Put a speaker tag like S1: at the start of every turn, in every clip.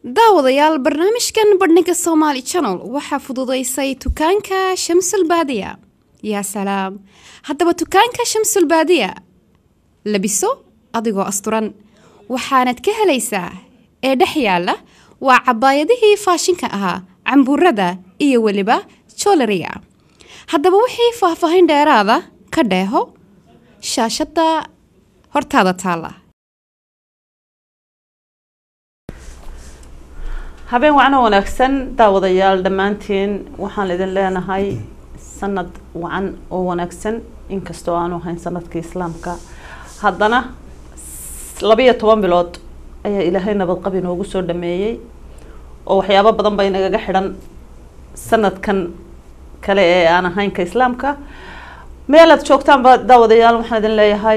S1: daawadayaal barnaamijkan bandhiga somaali channel waxaa fududaysay dukaanka shamsul baadiya yaa salaam haddaba dukaanka shamsul baadiya labiso adigoo asturan waxaanad ka helaysaa ee dhex yaalla waa cabaayadihii faashinka ahaa cambuurada iyo weliba joolariga haddaba wixii faahfaahin dheeraada ka dheeho shaashadda hortaada taalla
S2: habeen wacan oo wanaagsan daawadayaal dhammaantiin waxaan idin leenahay sanad wacan oo wanaagsan inkastoo aanu ahayn sanadkii islaamka haddana labiyo toban bilood ayaa ilaahay nabadqab inoogu soo dhameeyey oo waxyaabo badan bay nagaga xidhan sanadkan kale ee aan ahayn ka islaamka meel aad joogtaanba daawadayaal waxaan idin leeyahay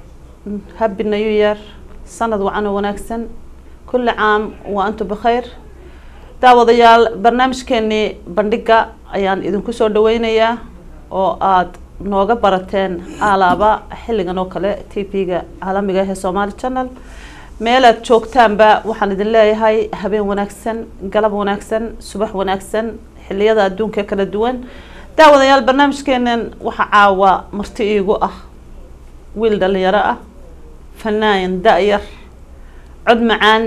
S2: happy new year sanad wacan oo wanaagsan kulli caam wa antum bikhayr daawadayaal barnaamijkeenii bandhiga ayaan idinku soo dhaweynayaa oo aada nooga barateen alaaba xilligan oo kale t v-ga caalamiga ah ee somaali channel meel aad joogtaanba waxaan idin leeyahay habeen wanaagsan galab wanaagsan subax wanaagsan xiliyada adduunka kala duwan daawadayaal barnaamijkeenan waxaa caawa marti iigu ah wiil dhalinyaro ah fanaan da-yar cod macaan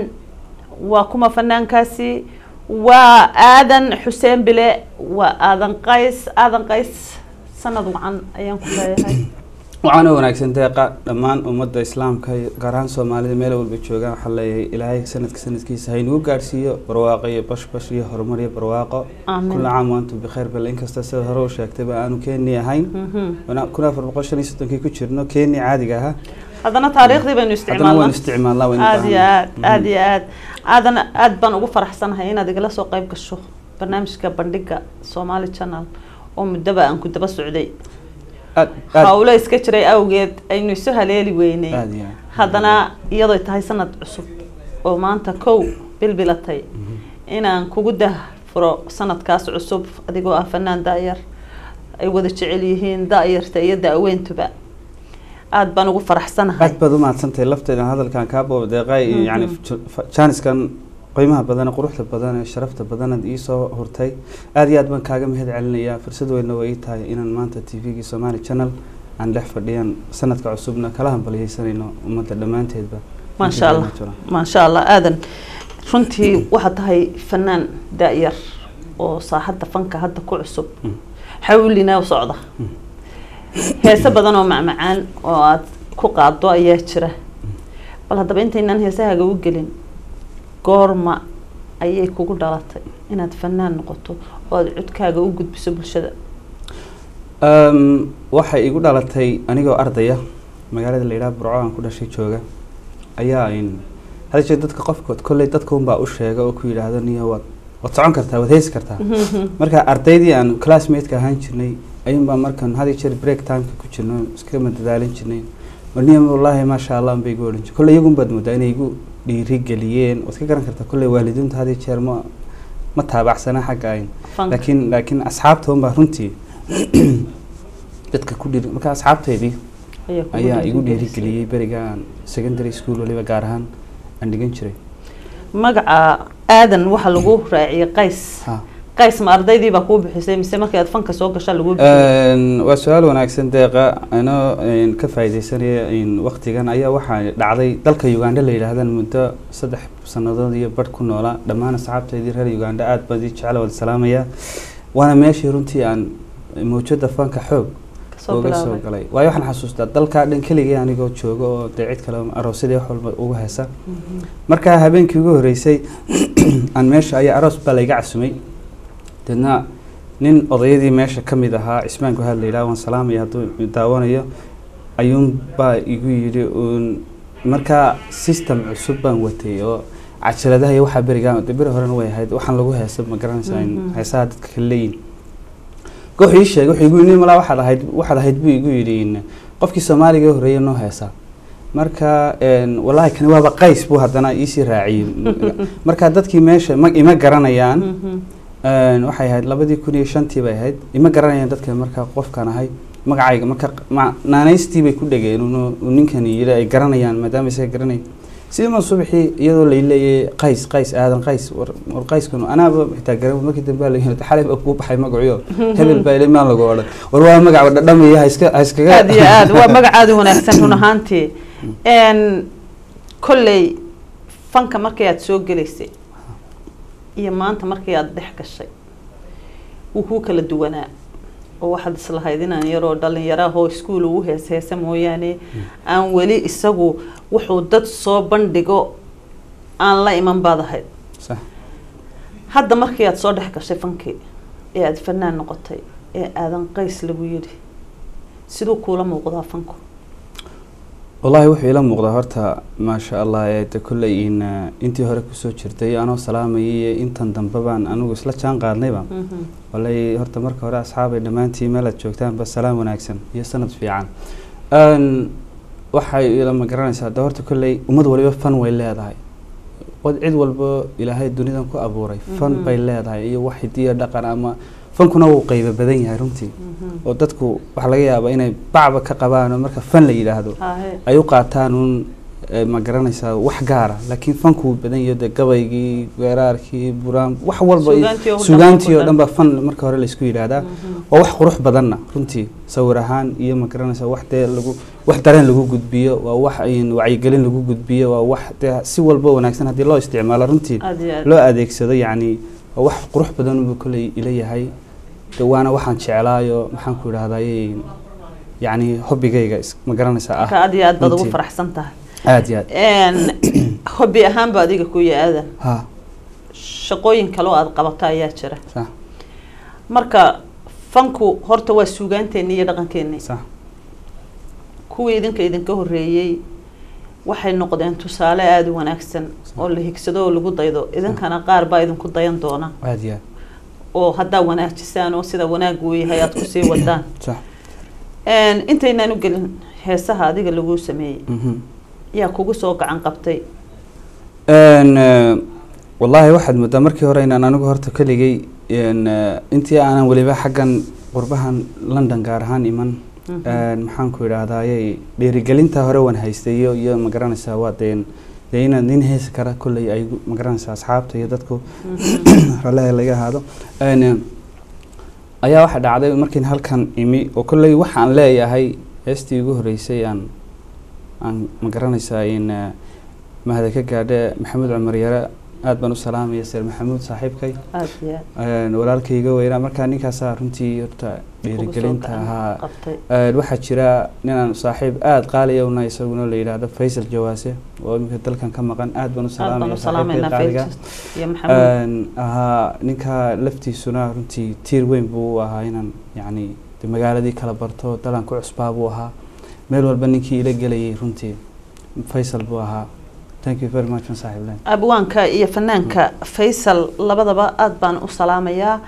S2: waa kuma fanaankaasi waa aadan xuseen bile waa aadan qays aadan qays sanad wacan ayaan ku leeyahay
S3: waxaana wanaagsan deeqa dhammaan ummadda islaamka gaar ahaan soomaalida meel walba joogaan waxaa leeyahay ilaahay sanadka sanadkiisa haynagu gaadhsiiyo barwaaqo iyo bashbash iyo horumar iyo barwaaqo
S2: Aamin.
S3: kulla caam waantum bikhayr bal inkasta sida hore u sheegtayba aanu keeni ahayn kun afar boqol shan iyo soddonkii ku jirno keeni caadiga ahaa
S2: haddana taariikhdii baynu
S3: haddana waynu
S2: isticmaalnaa
S3: isticmaalnaa waynu
S2: aada iyo
S3: baahannahay.
S2: aad aada iyo aad aadana aada baan ugu faraxsanahay inaad igala soo qayb gasho barnaamijka bandhiga somaali channel oo muddaba aan ku daba socday
S3: aad aad
S2: hawlo iska jiray awgeed aynu isu haleeli weynay
S3: aad iyo aad.
S2: haddana iyadoo tahay sanad cusub oo maanta kow bilbilatay inaan kugu dahfuro sanadkaas cusub adigoo ah fanaan da-yar ay wada jecel yihiin da-yarta iyo da-weyntuba aada baan ugu faraxsanahay
S3: aad baad u mahadsantahay lafteeda hadalkan kaa boobadeeqay iyo yani jaaniskan qiimaha badan ee quruxda badan ee sharafta badanaad iisoo hurtay aad iyo aad baan kaaga mahad celinayaa fursad weynna way ii tahay inaan maanta t v-gii somali channel aan dhex fadhiyan sanadka cusubna kala hambalyaysanayno ummadda dhammaanteedba
S2: maasha allah maasha allah aadan runtii waxaad tahay fanaan da-yar oo saaxadda fanka hadda ku cusub
S3: Mm.
S2: xawlina u socda heese badan oo macmacaan oo aad ku qaado ayaa jira bal haddaba intaynaan heesahaaga u gelin goorma ayay kugu dhalatay inaad fanaan noqoto oo aada codkaaga u gudbiso bulshada
S3: Um, waxay igu dhalatay anigoo ardaya magaalada la yidhaha burco aan ku dhashay jooga ayaa in hada jeer dadka qofkood kolley dadka unbaa u sheega oo ku yidhaahdo niyo waad waad socon kartaa waad heesi kartaa marka ardaydii aan classmate-ka ahaan jirnay ayuunbaa markan had iyo jeer break timeka ku jirno iskama dadaalin jirnay marniya wallaahi maasha allah bay igu odhan jir kolley iyagun baad moodaa inay igu dhiirigeliyeen waad ka garan kartaa kolley waalidiinta had iyo jeer ma ma taabacsanaa xagga ayn
S2: Fanka.
S3: laakiin laakiin asxaabta unbaa runtii dadka ku dhiiri marka asxaabteydii
S2: kugu
S3: ayaa igu
S2: dhiirigelisay.
S3: dhiirigeliyey beriga aan secondary school waliba gaar ahaan aan dhigan jiray
S2: magaca aadan waxaa lagu raaciyay qays
S3: ha
S2: qays ma ardaydii baa kuu bixisay mise markii aad fanka soo gashaa lagu bixiyay
S3: Een, waa su-aal wanaagsan deeqa anoo een, ka faaideysanaya waktigan ayaa waxaa dhacday dalka uganda la yidhaahdan muddo saddex sanadood iyo barh ku noolaa dhammaan asxaabteydii reer uganda aad baan idin jecla wada salaamaya waana meeshii runtii aan mawjada fanka xoog
S2: kasoo
S3: uga soo
S2: bilaabay
S3: galay waayo waxaan xasuustaa dalkaa dhan keligii anigoo jooga oo dee cid kale aroosyadii wax walba ugu heesa markaa habeenkii ugu horreysay aan meesha ayaa aroos baa layga casumay deedna nin odayadii meesha ka mid ahaa cismaan guhaad la yidhaha waan salaamaya hadduu daawanayo ayuun baa igu yidhi uun markaa system cusub baan watay oo cajaladaha iyo waxaa berigaan de beri horena way ahayd waxaan lagu heesa ma garanaysaa in
S2: Mhm.
S3: heesaha dadka kala leeyihin wuxuu ii sheegay wuxuu igu yidhi malaa waxaad ahayd waxaad ahayd buu igu yidhi in qofkii soomaaliga horreeyay noo heesa marka een, wallaahi kani waaba qays buu haddana iisii raaciyey marka dadkii meesha ma ima garanayaan
S2: Mhm.
S3: Een, waxay ahayd labadii kun iyo shantii bay ahayd ima garanayaan dadka markaa qofkan ahay magacayga marka ma- naanaystii bay ku dhegeen uu uu ninkani yidhi ay garanayaan maadaama isaga garanay sidii subaxii iyadoo lay leeyay qays qays aadan qays war war qayskanu anaaba xitaa garan markii dambe baa layihi xalay baa kuu baxay magaciyo hebel baa ilay maan lagu odhan war waa magaca dhadhamaya ha iska ha iskaga
S2: aad iyo aad waa magac aad u wanaagsan run ahaantii n kolley fanka markii aad soo gelaysay iyo maanta markii aad dhex gashay wuu kuu kala duwanaa oo waxaad islahayd inaan yaroo dhalinyarahoo iskuol ugu hees heesa mooyaane aan weli isagu wuxuu dad soo bandhigo aan la iman baad ahayd
S3: sax
S2: hadda markii aad soo dhex gashay fankii ee aada fanaan noqotay ee aadan qays lagu yidhi siduu kuula muuqdaa fanku
S3: wallaahi wuxuu ila muuqdaa horta maasha allah ee de kolley in intii hore kusoo jirtay anoo salaamayay iyo intan dambe baan anigu isla jaan qaadnayba wallaahi horta marka hore asxaabay dhammaantiin meel aad joogtaanba salaam wanaagsan iyo sanad fiican Een, waxay ila ma garanaysaa de horta kolley ummad waliba fan way leedahay od cid walba ilaahay dunidan ku abuuray fan
S2: Mhm.
S3: bay leedahay iyo wax hidiyo dhaqan ama fankuna wuu qeybo badan yahay runtii oo dadku waxaa laga yaabaa inay bacba ka qabaan oo marka fan la yidhaahdo
S2: hahe
S3: ay u qaataan uun eh, ma garanaysaa wax gaara laakiin fanku wuu badan yahay de gabaygii weeraarkii buraan wax walba iyo-
S2: Suugaantii oo dhan
S3: suugaantii oo
S2: ku
S3: dhan baa fan marka hore laysku yidhaahdaa waa wax qurux badanna runtii sawir ahaan iyo ma garanaysaa wax dee lagu wax dareen lagu gudbiyo waa wax in wacyigelin lagu gudbiyo waa wax dee si walba wanaagsan haddii loo isticmaalo runtii
S2: aad iyo aad
S3: loo adeegsado yacni waa wax qurux badan buu kolley ila yahay de waana waxaan jeclaayo maxaan ku idhahdaye yacni hobbigayga is- ma garanaysaa
S2: marka
S3: ah
S2: aad iyo aad baad ugu
S3: runtii.
S2: faraxsan tahay
S3: aad iyo aad
S2: hobbi ahaanba adiga ku ya-aadan
S3: ha
S2: shaqooyin kale oo aada qabato ayaa jira
S3: sax
S2: marka fanku horta waa suugaanteeni iyo dhaqankeeni
S3: sax
S2: kuwii idinka idinka horeeyey waxay noqdeen tusaale aada u wanaagsan oo la higsado oo lagu daydo idinkana qaar baa idinku dayan doona
S3: aad iyo aad
S2: oo haddaa wanaajisaan oo sida wanaag uu yahay aada kusii wadaan
S3: sax
S2: intaynaan u gelin heesaha adiga laguu sameeyey
S3: mhm
S2: yaa kugu soo gacan qabtay
S3: Een, eh, wallaahi waxaad moodaa markii hore inaan anigu horta keligay een, eh, intii aanan weliba xaggan qurbahan london gaar ahaan iman
S2: Mhm.
S3: een, maxaan ku idhaahdayey dhiirigelinta hore waan haystay iyo iyo ma garanaysaa waa deen dee inaad nin heesi kara kolley ay ma garanaysaa asxaabta iyo dadku raleha laga ahaado Een, eh, ayaa waxaa dhacday markiin halkan imi oo kolley waxaan leeyahay heestii ugu horreysay aan aan ma garanaysaa in eh, mahada ka gaadhe maxamuud cumar yare aad baan u salaamaya seer maxamuud saaxiibkay
S2: aada iyo aad
S3: Een, walaalkayga weynaa markaa ninkaasaa runtii horta
S2: kugu soo
S3: dhiirigelinta
S2: gacan
S3: ahaa
S2: qabtay
S3: Een, waxaa jira ninaan saaxiib aada qaaliya una isaguna la yidhaahdo faysal jawaase oo iminka dalkan ka maqan aad baan u
S2: aad baan
S3: salaamaya
S2: u
S3: saaxiibkay
S2: salaameynaa
S3: qaaliga
S2: faylkis iyo maxamuud
S3: Een, ahaa ninka laftiisuna runtii tiir weyn buu u ahaa inaan yacni de magaaladii kala barto dalan ku cusbaa buu ahaa meel walba ninkii ila gelayay runtii faysal buu ahaa thank you very much man saaxiib len
S2: abwaanka iyo fanaanka faysal labadaba aada baan u salaamayaa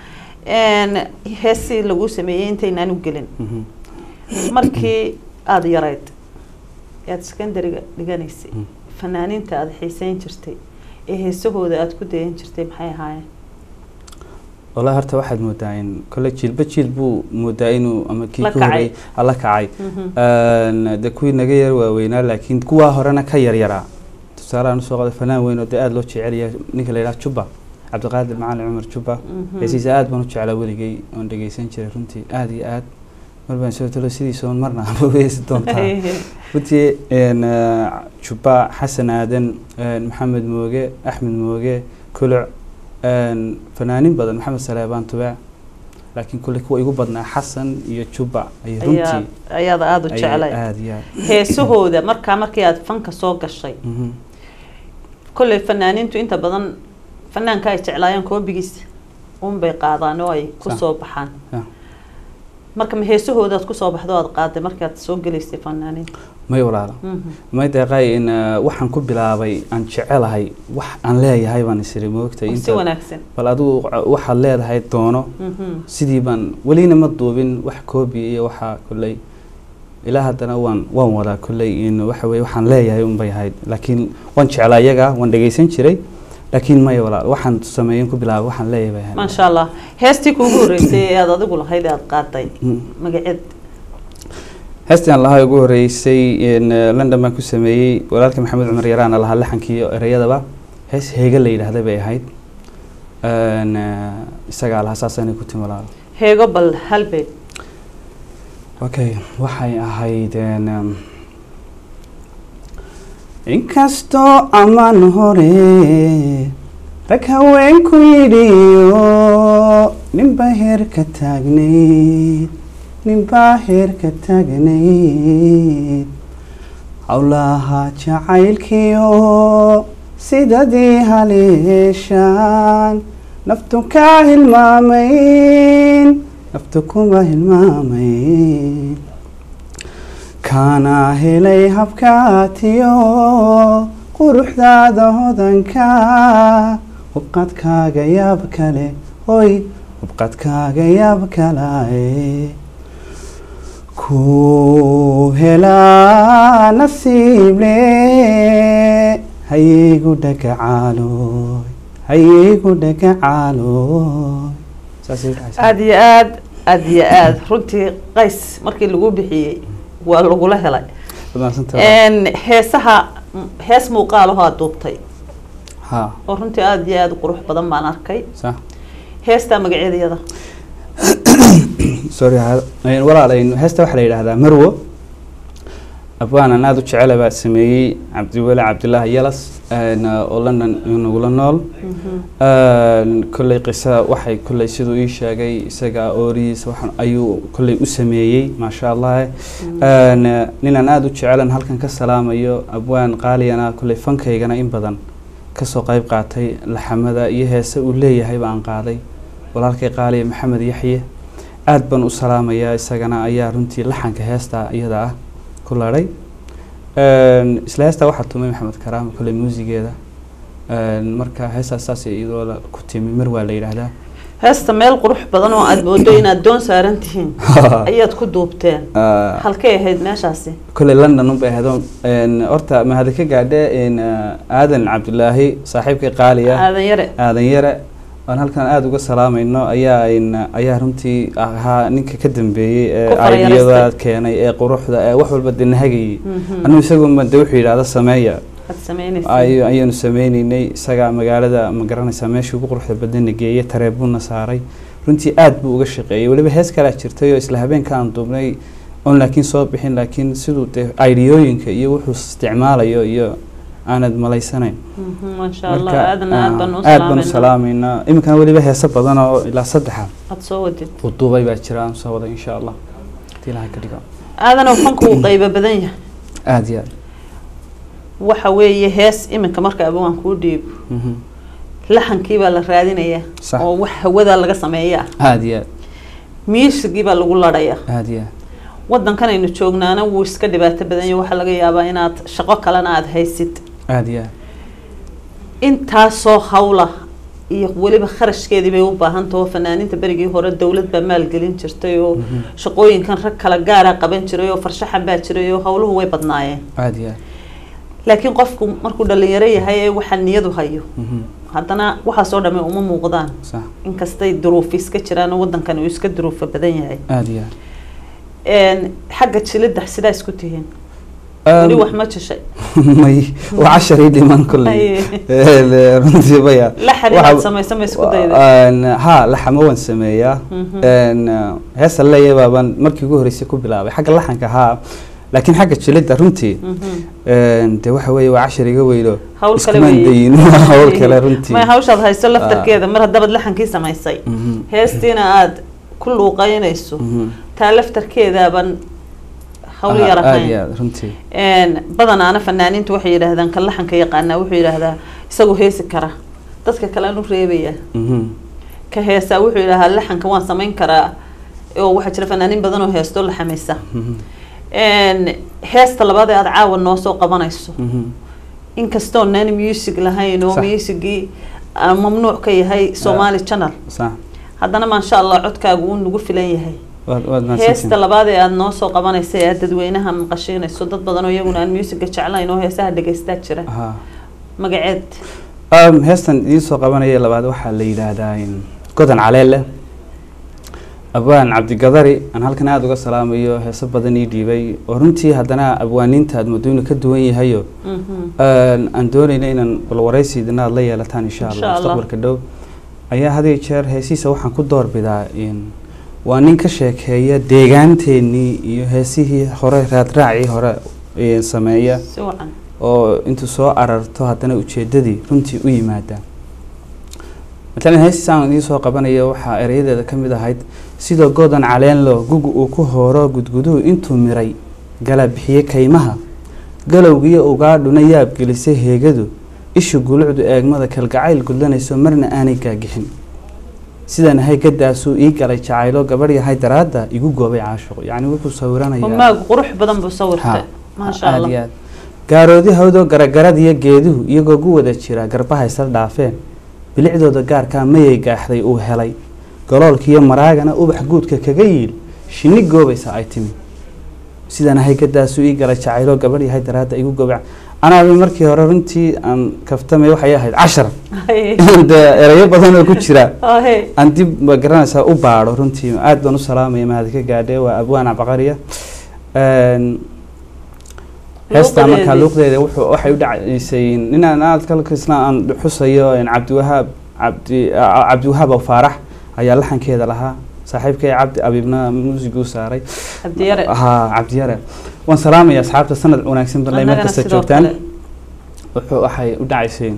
S2: heesii laguu sameeyey intaynaan u gelin
S3: Mhm.
S2: markii aada yarayd aada secondariga dhiganaysay
S3: Mm.
S2: fanaaniinta aada xiiseyn jirtay ee heesahooda aada ku dayan jirtay maxay ahaayeen
S3: wallahi horta waxaad moodaa in kole jiilba jiil buu moodaa inuu ama kii
S2: La
S3: ka
S2: kacay.
S3: horreeyay ala kacay
S2: Mhm.
S3: Een, de kuwii naga yar waaweynaa laakiin kuwaa horena ka yaryaraa tusaalehaan usoo qada fanaan weyn oo dee aada loo jecel yahay ninka la yidhaha juba cabdiqaadir macalin cumar juba
S2: Mhm.
S3: heesiisa aad baan u jeclaa weligay oon dhegeysan jiray runtii aada iyo aad mar baan soo talo sidiisa oon marna ama heesi doontaa runtii een, eh, juba xasan aadan een, maxamed mooge axmed mooge kuluc een, fanaanin badan maxamed saleebaan tubaac laakiin kulle kuwa igu badnaa xasan iyo juba ay
S2: ayaa
S3: runtii
S2: ayaada aada u
S3: ayay
S2: jeclay
S3: aada iyo aad
S2: heesahooda markaa markii aada fanka soo gashay
S3: Mhm.
S2: kolley fanaaniintu inta badan fanaanka ay jeclaayeen koobigiisa unbay qaadaan oo ay ku
S3: Sax.
S2: soo baxaan
S3: Sax.
S2: marka ma heesahoodaad kusoo baxdo aada qaaday markaad soo gelaysay fanaaniinta
S3: may walaalo
S2: Mhm.
S3: may deeqay in eh, waxaan ku bilaabay aan jecelahay wax aan leeyahay baan isiri moogtay
S2: si
S3: inta
S2: wanaagsan
S3: bal adigu waxaad leedahay doono
S2: Mhm.
S3: sidii baan welina ma duubin wax koobi iyo waxaa kolley ilaa haddana waan waan wadaa kolley in waxa weye waxaan leeyahay unbay ahayd laakiin waan jeclaa iyaga waan dhegeysan jiray laakiin maya walaal waxaan sameeyen ku bilaabay waxaan leeyahay bay ahayd
S2: maasha allah heestii kuugu horreysay ee aada adigu lahayd ee aada qaaday
S3: Mm.
S2: magaceed
S3: heestan lahaa ugu horeysay in, eh, london baan ku sameeyey walaalka maxamed cumar yaraana lahaa laxankii iyo ereyadaba hees heega la yidhaahda bay ahayd Een, eh, isagaa lahaa saasana ku timi walaal
S2: heego bal halbeed
S3: okay waxay ahayd een, um, inkastoo amaan hore rag haweenku yidhiyo ninbaa heerka taagnayd ninbaa heerka taagnayd howlaha jacaylkiyo sidadii haleeshaan naftu kaa hilmaamayn naftu kuma hilmaamayn kaana helay habkaatiyo quruxdaada hodanka hubqadkaaga yaab kale hoy hubqadkaaga yaab kalae ku helaa nasiible hayaygu dhagacaaloy hayaygu dhagacaaloy saasay dhacaysaa.
S2: aada iyo aad aada iyo aad runtii qays markii lagu bixiyey waa lagula helay
S3: Waad mahadsantahay.
S2: Een, heesaha m- hees muuqaalaho aad duubtay
S3: ha
S2: oo runtii aada iyo aada u qurux badan baan arkay
S3: sax
S2: heestaa magaceedayada
S3: sorry ha- een, walaal een, heesta waxaa la yidhaahdaa marwo abwaanan aada u jecela baa sameeyey cabdiweli cabdilaahi yalas een, oo london nagula nool Een, kolley qisa waxay kolley siduu ii sheegay isaga oorihiisa waxaan ayuu kolley u sameeyey maasha allah Een, ninaan aada u jecelan halkan ka salaamayo abwaan qaaliyana kolley fankaygana in badan kasoo qayb qaatay laxamada iyo heese uu leeyahay baan qaaday walaalkay qaaliya maxamed yaxye aad baan u salaamayaa isagana ayaa runtii laxanka heesta iyada ah ku ladhay Een, isla heestaa waxaa tumay maxamed karaama kolley muusigeeda Een, marka heestaas saas iyadoo la- ku timi mar waa la yidhaahdaa
S2: heesta meel qurux badan oo aada moodo inaad doon saaran tihiin ayaad ku duubteen
S3: Ah,
S2: halkay ahayd meeshaasi
S3: kolley london unbay ahayd Een, horta mahadi ka gaadhe een, aadan cabdilaahi saaxiibkay qaaliya
S2: aadan yare
S3: aadan yare aan halkan aada uga salaamayno ayaa in ayaa runtii ahaa ninka ka dambeeyey ee
S2: Ku farayareystay.
S3: aidiyada keenay ee quruxda ee wax walba de nahagayay
S2: Mhm.
S3: anigu isagunba de wuxuu yidhahda sameeya
S2: aad sameynaysa
S3: ay- ayaanu sameyneynay isagaa magaalada ma garanaysaa meeshii ugu quruxda badana geeyey tareebuuna saaray runtii aad buu uga shaqeeyey weliba hees kalaa jirtay oo isla habeenka aan duubnay oon laakiin soo bixin laakiin siduu de aidiyooyinka iyo wuxuu isticmaalayo iyo aanad malaysanayn
S2: Mhm, maasha allah
S3: Marka,
S2: aadana aad baan u
S3: ah, aad baan u
S2: salaamayna
S3: salaameynaa iminkana weliba heese badan oo ilaa saddexa
S2: aad soo wadid
S3: uu duubay baa jira aan soo wada insha allah hadii ilahay ka dhigo
S2: aadana fanku uu qaybo badan yahay
S3: aada iyo aad
S2: waxa weeye hees iminka marka abawaan kuu dhiibo
S3: Mhm.
S2: laxankii baa la raadinayaa
S3: Sax.
S2: oo wax hawada laga sameeyaa
S3: aada iyo aad
S2: miisigii baa lagu ladhayaa
S3: aada iyo aad
S2: wadankan aynu joognaana wuu iska dhibaato badan yahay waxaa laga yaabaa inaad shaqo kalena aada haysid
S3: aada iyo aad
S2: intaasoo hawla iyo weliba kharashkeedii bay u baahan taho fanaaniinta berigii hore dowlad baa maalgelin jirtay oo
S3: Mhm.
S2: shaqooyinkan rag kala gaara qaban jiray oo farshaxan baa jiray oo hawluhu way badnaayeen
S3: aada iyo aad
S2: laakiin qofku markuu dhalinyaro yahay ee waxa niyadu hayo
S3: Mhm.
S2: haddana waxaasoo dhamme uma muuqdaan
S3: sax
S2: inkastay duruufi iska jiraan oo wadankan uu iska duruufa badan yahay
S3: aada iyo aad
S2: Een, xagga jilidda sidaa isku tihiin weli
S3: Um,
S2: wax ma jishay
S3: may waa casharii dhiman kolley
S2: Aye.
S3: Ee, runtii baya
S2: laxan
S3: Waxa-
S2: inaad samayso ma isku dayday
S3: Een, ha laxamo waan sameeyaa
S2: Mhm.
S3: Een, heesa leeyahay baabaan markii ugu horreysay ku bilaabay xagga laxanka haa laakiin xagga jilidda runtii
S2: Mhm.
S3: een, de waxa weeye waa cashar iga weylo
S2: hawl kale
S3: iskumaan
S2: weeye.
S3: dayin hawl kale runtii
S2: may hawshaad hayso laftarkeeda mar haddabaad laxankii samaysay
S3: Mhm.
S2: heestiina aad ku luuqeynayso
S3: Mhm.
S2: taa laftarkeedaaban hawl
S3: Ah,
S2: yar
S3: aad iyo
S2: ahayn
S3: aad runtii
S2: Een, badanaana fanaaniintu waxay yidhaahdaan kan laxanka yaqaanaa wuxuu yidhaahdaa isagu heesi kara dadka kale aan u reebaya
S3: Mhm.
S2: ka heesaa wuxuu yidhaahdaa laxanka waan samayn karaa oo waxaa jira fanaaniin badan oo heesto laxamaysa
S3: Mhm.
S2: Een, heesta labaad ee aada caawa noo soo qabanayso
S3: Mhm.
S2: inkastoo naan music lahayn oo
S3: Sax.
S2: musicgii ah, mamnuuc ka yahay somali channel
S3: sax
S2: haddana maasha allah codkaagu uu nagu filan yahay
S3: waad waad
S2: heesta
S3: mahadsantihiin
S2: labaad ee aada noo soo qabanaysa ee aad dadweynaha maqashiinayso dad badan oo iyaguna aan musica jeclayn oo heesaha dhegaystaa jira
S3: Ha.
S2: magaceed
S3: Um, heestan idiin soo qabanaya labaad waxaa la yidhaahdaa in godan caleele abwaan cabdigadari aan halkan aada uga salaamayo heeso badan ii dhiibay oo runtii haddana abwaaniinta aad moodo inuu ka duwan yahayo Een, aan doonayna inaan bal waraysiidina aad la yeelataan insha
S2: Insha
S3: allah
S2: Allah.
S3: mustaqbalka dhow ayaa had iyo jeer heesihiisa waxaan ku doorbidaa in waa nin ka sheekeeya deegaanteenii iyo heesihii hore raadraacii hore ee sameeya
S2: si wacan
S3: oo intuu soo ararto haddana ujeedadii runtii u yimaada matalan heestiisa aan idiin soo qabanayo waxaa erayadeeda ka mid ahayd sidoo godan caleenlo gugu uu ku hooro gudguduhu intuu miray gala bixiye kaymaha galowgiyo ugaadhuna yaab gelisay heegadu ishu gulucdu eegmada kalgacayl gudlanayso marna aanay gaagixin sidan ahay gadaasuu ii galay jacaylo gabadh yahay daraadda igu goobay caashiqo yacni wuxuu sawiranayaa
S2: humaagu qurux badan buu sawirtay maasha
S3: aad
S2: allah
S3: iyo aad gaaroodi hawdoo garagarad iyo geeduhu iyagoo gu wada jira garbaha isla dhaafeen bilicdooda gaarkaa mayay gaaxday uu helay galoolkiiyo maraagana ubax guudka kaga yiil shinni goobaysa ay timi sidan ahay gadaasuu ii galay jacaylo gabadh yahay daraadda igu goobay anaaba markii hore runtii aan kaftamay waxay ahayd cashar dee erayo badan oo ku jira
S2: Ahe.
S3: aan dib ma garanaysaa u baadho runtii aad baan u salaamaya mahad ka gaadhe waa abwaan cabaqariya Een, heestaa markaa luuqdeeda wuxuu waxay u dhacaysay ninaan aad kalkisna aan xusayo een, cabdiwahaab cabdi a- cabdiwahaab oo faarax ayaa laxankeeda lahaa saaxiibkay cabdi abiibna muusiguu saaray
S2: cabdiyare
S3: haa cabdiyare waan salaamaya asxaabta sanad wanaagsan banay meel
S2: Annagana
S3: kasta
S2: sidoo
S3: joogtaan
S2: kale.
S3: wuxuu waxay u dhacaysay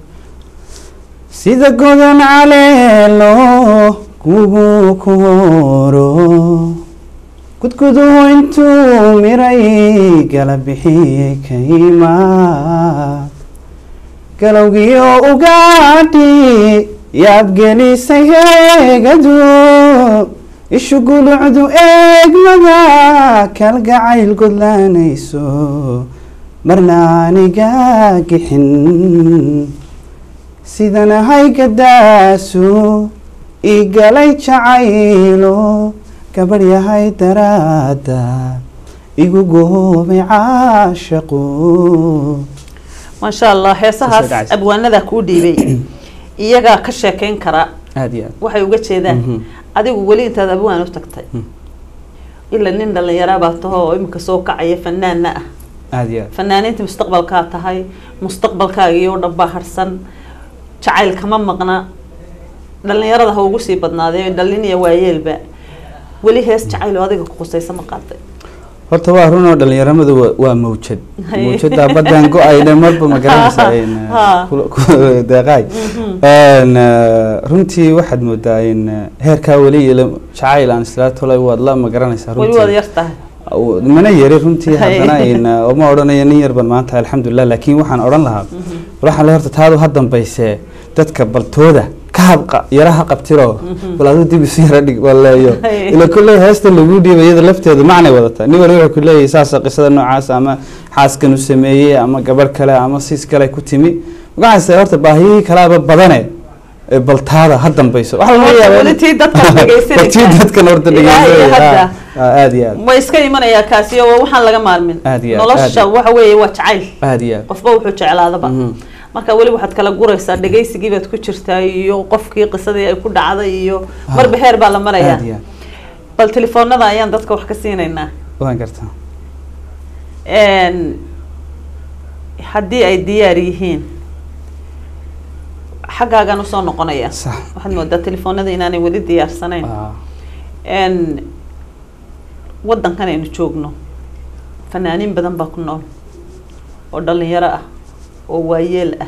S3: sida godan caleelo kugu ku horo gudguduhu intuu miray gala bixiyey kaymaad galowgiyo ugaadhi yaabgelisay heegadu ishu gulucdu eegmada kalgacayl gudlanayso marna aniga gixin sidan ahay gadaasu ii galay jacaylo gabadh yahay daraada igu goobay caashaqo
S2: maasha allah heesahaas
S3: dhacaysa.
S2: abwaanada kuu dhiibay iyagaa ka sheekeyn kara
S3: aada iyo aad
S2: waxay uga jeedaan
S3: Mhm.
S2: adigu weli intaad abwaan u tagtay
S3: Mm.
S2: ila nin dhallinyara baa taho oo imika soo kacaya fanaana ah
S3: aada iyo aad
S2: fanaaniinta mustaqbalkaa tahay mustaqbalkaagii oo dhan baa harsan jacayl kama maqna dhallinyarada ha ugu sii badnaadee dhallin iyo waayeelba weli hees jacayl oo adiga ku qusaysa ma qaaday
S3: horta waa run oo dhalinyaramadu waa- waa mawjad
S2: Haye.
S3: mawjada badan go-ayne marba ma garanaysaa in, eh,
S2: Ha.
S3: kula- ku- deeqaay Een, eh, runtii waxaad moodaa in eh, heerkaa weli ila jacayl aan islaa tolay waad la ma garanaysaa
S2: weli waad
S3: runtii
S2: yar tahay
S3: Aw- mana yari runtii
S2: Haye.
S3: haddana in eh, uma odhanayo nin yarban maanta alxamdulilah laakiin waxaan odhan lahaa bal waxaan le horta taadu ha dambaysee dadka baltooda ka habqa yaraha qabtiro bal aduu dib isu yara dhig waleeyo
S2: Haye.
S3: ila kulley heesta lagu dhiibay iyada lafteedu macnay wadataa nin wali wuxuu ku leeyahay saasa qisada noocaas ama xaaskan u sameeyey ama gabadh kale ama siis kale ku timi magacaase horta baahiyihii kalaaba badane ee baltaada ha dambayso waxa laga
S2: Horta
S3: yaabaa
S2: weli
S3: in-
S2: tii dadkan dhegaysanaysaa.
S3: Bal tii dadkan horta
S2: Ilaa iyo
S3: dhegeysanaya
S2: hadda.
S3: Ah, ah, aad iyo aad
S2: ma iska imanayaa kaasi oo waxaan laga maarmin
S3: Aad iyo aad,
S2: nolosha
S3: aad iyo-
S2: waxa weeye waa jacayl
S3: aad iyo aad
S2: qofba wuxuu jeclaadaba
S3: Mhm.
S2: marka weli waxaad kala guraysaa dhegaysigii baad ku jirtaa iyo qofkii qisadii ay ku dhacday iyo marba heer baa la marayaa
S3: aad iyo aad
S2: bal telefoonada ayaan dadka wax ka siinaynaa
S3: waan gartaa
S2: Een, haddii ay diyaar yihiin xaggaagan usoo noqonaya
S3: sax
S2: waxaad moodaa telefoonada inaanay weli diyaarsanayn
S3: Ah,
S2: n waddankan aynu joogno fanaaniin badan baa ku nool oo dhalinyaro ah oo waayeel ah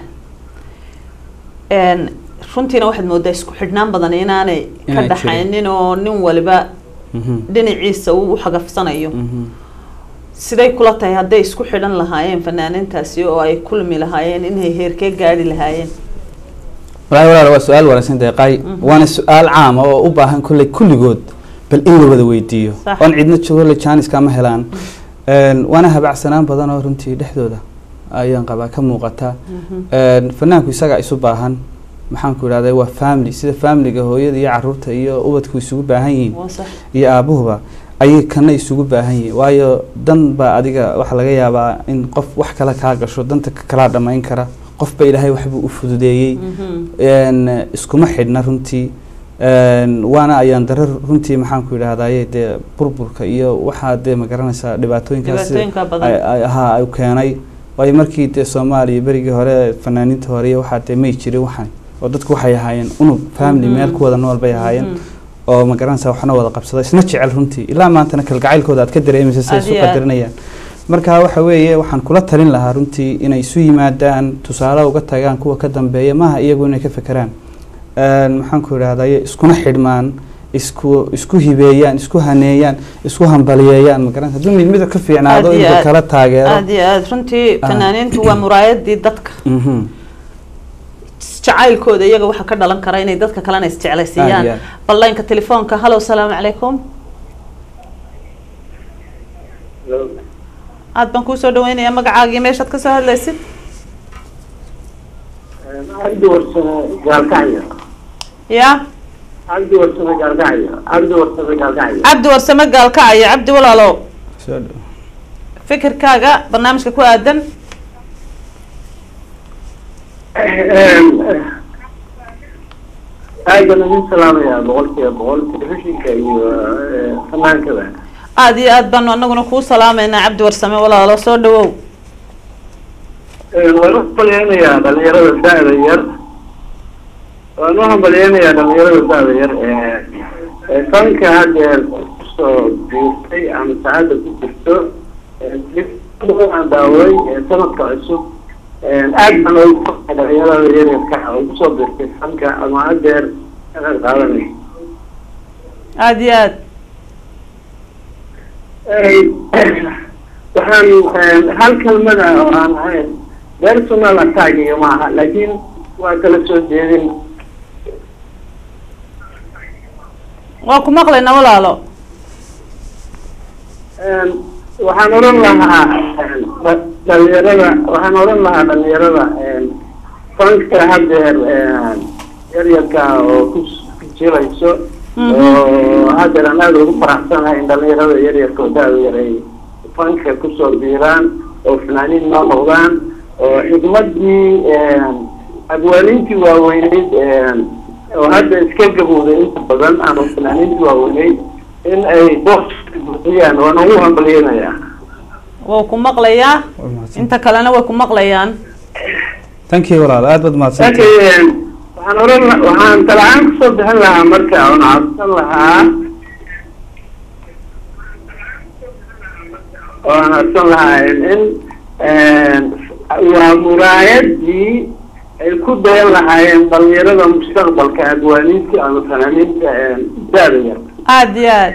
S2: n runtiina waxaad moodaa isku xidhnaan badan inaanay ka
S3: Inay jirin.
S2: dhaxaynin oo nin waliba
S3: mhm,
S2: dhinaciisa uu u xagafsanayo
S3: mhm.
S2: siday kula tahay hadday isku xidhan lahaayeen fanaaniintaasi oo ay kulmi lahaayeen inay heerkee gaadhi lahaayeen
S3: walahi walaal waa su-aal wanaagsan deeqaay waana su-aal caama oo u baahan kolley kulligood bal in la wada weydiiyo
S2: Sax.
S3: oon cidna joogo jaaniska ma helaan Een, waana habacsanaan badan oo runtii dhexdooda ayaan qabaa ka muuqata Een, fanaanku isagaa isu baahan maxaan ku idhahday waa family sida familiga hooyada iyo caruurta iyo ubadku isugu baahan yihiin
S2: waa sax
S3: iyo aabuhuba ayay kana isugu baahan yihiin waayo dan baa adiga waxaa laga yaabaa in qof wax kale kaa gasho danta ka- kalaa dhamayn kara qofba ilaahay waxbuu u fududeeyey
S2: Mhm.
S3: Een, iskuma xidhna runtii Een, waana ayaan darar runtii maxaan ku idhahdaye dee burburka iyo waxaa dee magaranaysaa dhibaatooyinkaas
S2: Dhibaatooyinka badan.
S3: ay- ay- haa ay keenay waayo markii dee soomaaliya berigii hore fanaaniinta hore iyo waxaa dee may jirin waxan oo dadku waxay ahaayeen unug family
S2: Mhm.
S3: meel ku wada nool bay ahaayeen
S2: Mhm.
S3: oo magaranaysaa waxna wada qabsada isna jecel runtii ilaa maantana kalgacaylkooda aad ka dareemaysa say isu
S2: Aad iyo aad.
S3: qadarinayaan marka waxa weeye waxaan kula talin lahaa runtii inay isu yimaadaan tusaale uga tagaan kuwa ka dambeeya maaha iyagu inay ka fekeraan Een, maxaan ku idhahdaye iskuna xidhmaan isku isku hibeeyaan isku haneeyaan isku hambaliyeeyaan magaranaysa hadduu mid mida ka fiicnaado
S2: Aad iyo
S3: inuu
S2: aad.
S3: kala taageero
S2: aad iyo aad runtii
S3: Ah.
S2: fanaaniintu waa muraayadii dadka
S3: Mhm.
S2: jacaylkooda iyaga waxaa ka dhalan kara inay dadka kalena
S3: Aad iyo
S2: isjeclaysiiyaan
S3: aad.
S2: ballaynka telefoonka hallow salaamu calaykum aad baan kuusoo dhaweynayaa magacaagii meeshaad kasoo hadlaysid
S4: cabdi warsame gaalkacyo
S2: ya
S4: cabdi warsame gaalkacyo cabdi warsame gaalkacyo
S2: cabdi warsame gaalkacaya cabdi walaalow
S3: Soo dhow.
S2: fikirkaaga barnaamijka ku aadan
S4: aad baan idin salaamayaa boqolkiiba boqol telefishinka iyo eh, fanaankaba
S2: aad iyo aad baanu anaguna kuu salaameynaa cabdi warsame walaalo soo dhawow
S4: waan u hambalyeynayaa dhalinyarada da-da yar waan u hambalyeynayaa dhalinyarada da-da yar ee ee fanka haddeer kusoo biirtay ama saacadda ku jirto ee aan daawaday ee sanadka cusub aad baan ugu farxay dhalinyarada yaryarka oo kusoo biirtay fanka ama haddeer ka qayb qaadanay
S2: aad iyo aad
S4: waxaan hal kelmada oo aan ahayn personal attack iyo maaha laakiin waa kala soo jeedin
S2: waa ku maqlaynaa walaalo
S4: waxaan odhan lahaa dha- dhalinyarada waxaan odhan lahaa dhalinyarada fanka haddeer yaryarka oo ku ku jirayso oo haddeer aan aada ugu faraxsanahay in dhalinyarada yaryarka oo da-da yar ay fanka kusoo biiraan oo fanaaniin noo noqdaan oo xidmadii abwaaniintii waaweyneyd oo hadda iska gabowday inta badan ama fanaaniintii waaweyneyd in ay boos buuxiyaan waan ugu hambalyeynayaa
S2: wuu ku maqlayaa
S3: Waa mahadsan.
S2: inta kalena way ku maqlayaan
S3: thank you walaal aad baad mahadsantahay
S4: laakiin waxaan oran la- waxaan talacaan kusoo bixin lahaa marka oon cabsan lahaa oon cabsan lahaa in in waa muraayadii ay ku dayan lahaayeen dhalinyarada mustaqbalka abwaaniinta ama fanaaniinta da-da yar
S2: aad iyo aad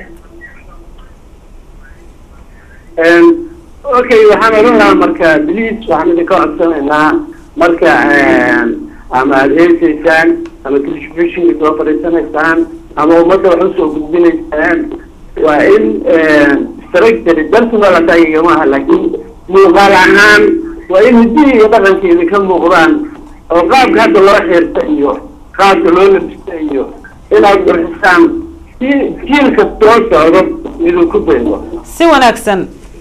S4: okay waxaan odhan lahaa marka please waxaan idinka codsanaynaa marka ama aada heesaysaan ama telefishinka soo fadhiisanaysaan ama ummadda wax usoo gudbinaysaan waa in structure personal attackiga maaha laakiin muuqaal ahaan waa in hiddihii iyo dhaqanka idinka muuqdaan oo qaabka hadda loo xeerta iyo qaabka loo labista iyo inaad qurxisaan si jiilka soo socdo idinku daydo
S2: si wanaagsan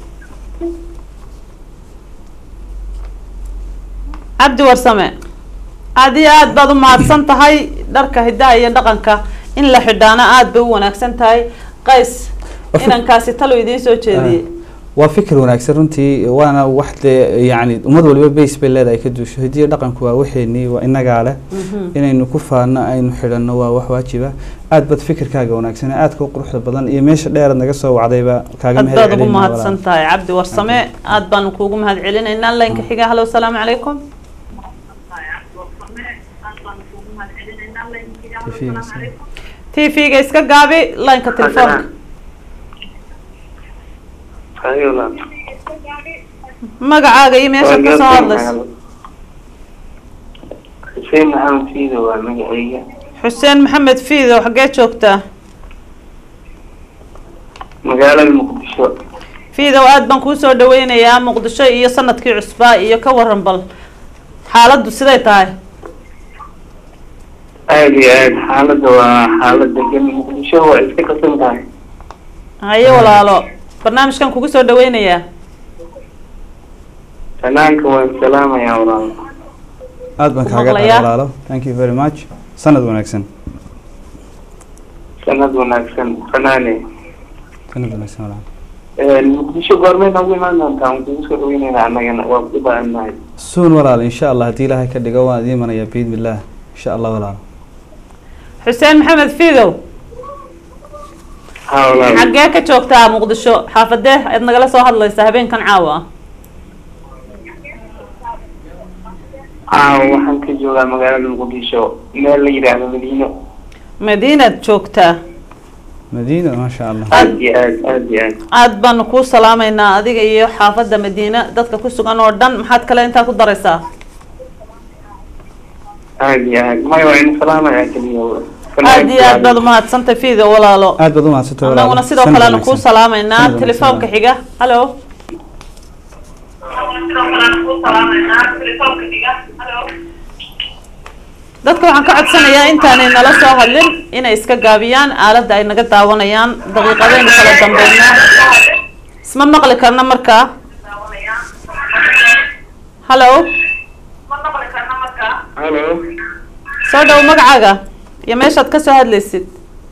S2: cabdi warsame aad iyo aad baad u mahadsan tahay dharka hidaha iyo dhaqanka in la xidhaana aad bay u wanaagsan tahay qays
S3: Waa
S2: inankaasi talo idiin soo jeediyey
S3: waa fikir wanaagsan runtii waana wax dee yacni ummad waliba base bay leedahay ka duusho hidiyo dhaqanku waa waxeenii waa inagaa leh inaynu ku faano aynu xidhanno waa wax waajiba aad baad fikirkaaga wanaagsan aadka u quruxda badan iyo meesha dheeraad naga soo wacdayba kaaga
S2: aad
S3: mahad
S2: baad ugu
S3: celinaa
S2: mahadsan
S3: walaal.
S2: tahay cabdi warsame aad baanu kuugu mahad celinaynaa laynka xiga hallo asalaamu calaykum t v-ga iska gaabi laynka telefoonka magacaaga iyo meeshaad ka soo hadlayso
S4: xuseen maxamed fiido waa magacayga
S2: xuseen maxamed fiidow xaggee joogtaa
S4: magaalada muqdisho
S2: fiidow aad baan kuu soo dhaweynayaa muqdisho iyo sanadkii cusbaa iyo ka waran bal xaaladdu siday tahay
S4: aada iyo aad xaaladda waa xaalad degan muqdisho waa iska qasan tahay
S2: haye walaalo barnaamijkan kugu soo dhaweynayaa
S4: fanaanka waan salaamayaa walaal
S3: aad baan
S2: Ku
S3: kaaga
S2: maqlayaa.
S3: qaada walaalo thank you very much sanad wanaagsan
S4: sanad wanaagsan fanaane
S3: sanad wanaagsan walaal
S4: muqdisho goormay noogu imaan doontaa muqdisho soo dhaweynayna annagana waa ku baahannahay
S3: suun walaal insha allah haddii ilaahay ka dhigo waan idiin imanayaa biidni illaah insha allah walaal
S2: xuseen maxamed fiidow
S4: ha walaal
S2: xaggee ka joogtaa muqdisho xaafadee aad nagala soo hadlaysaa habeenkan caawa ah
S4: caawa waxaan ka joogaa magaalada muqdisho meel la yidhaahdo madiino
S2: madiinaad joogtaa
S3: madiina maasha allah
S4: aad iyo aad aad iyo aad
S2: aad baanu kuu salaamaynaa adiga iyo xaafadda madiina dadka ku sugan oo dhan maxaad kale intaa ku daraysaa
S4: aad iyo aad maya waa ina salaamaya keliya
S2: aad iyo aad baad umahadsantay fiido walaalo
S3: aad baad umahadsantay walaal
S2: annaguna sidoo
S3: Sanad
S2: kale aanu
S3: wanaagsan.
S2: kuu salaamaynaa
S3: Sanad wanaagsan,
S2: telefoonka
S3: walaal.
S2: xiga hallo dadka waxaan ka codsanayaa intaanay nala soo hadlin inay iska gaabiyaan aaladda ay naga daawanayaan daqiiqadaynu kala dambeynaa isma maqli karna markaa hallo
S4: halo
S2: soo dhow magacaaga iyo meeshaad ka soo hadlaysid